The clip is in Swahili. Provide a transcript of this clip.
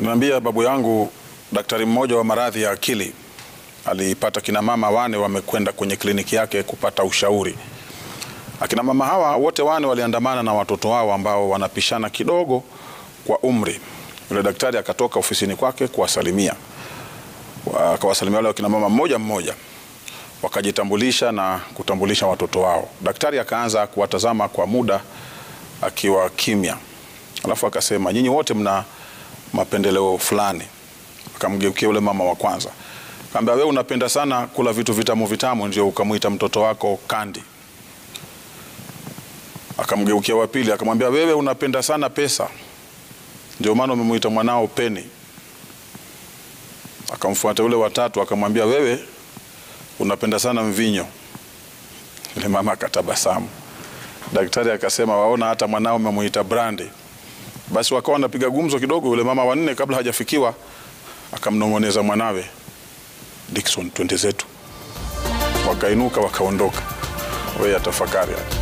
Ananiambia babu yangu, daktari mmoja wa maradhi ya akili alipata kina mama wane wamekwenda kwenye kliniki yake kupata ushauri. Akina mama hawa wote wane waliandamana na watoto wao ambao wanapishana kidogo kwa umri. Yule daktari akatoka ofisini kwake kuwasalimia, akawasalimia wale wakina mama mmoja mmoja, wakajitambulisha na kutambulisha watoto wao. Daktari akaanza kuwatazama kwa muda akiwa kimya, alafu akasema, nyinyi wote mna mapendeleo fulani. Akamgeukia yule mama wa kwanza, akamwambia, wewe unapenda sana kula vitu vitamu vitamu, ndio ukamwita mtoto wako Kandi. Akamgeukia wa pili, akamwambia, wewe unapenda sana pesa, ndio maana umemwita mwanao Peni. Akamfuata yule watatu, akamwambia, wewe unapenda sana mvinyo. Yule mama akatabasamu. Daktari akasema, waona hata mwanao umemuita Brandi. Basi wakawa wanapiga gumzo kidogo. Yule mama wanne kabla hajafikiwa akamnong'oneza mwanawe Dickson, twende zetu. Wakainuka wakaondoka. Wewe atafakari.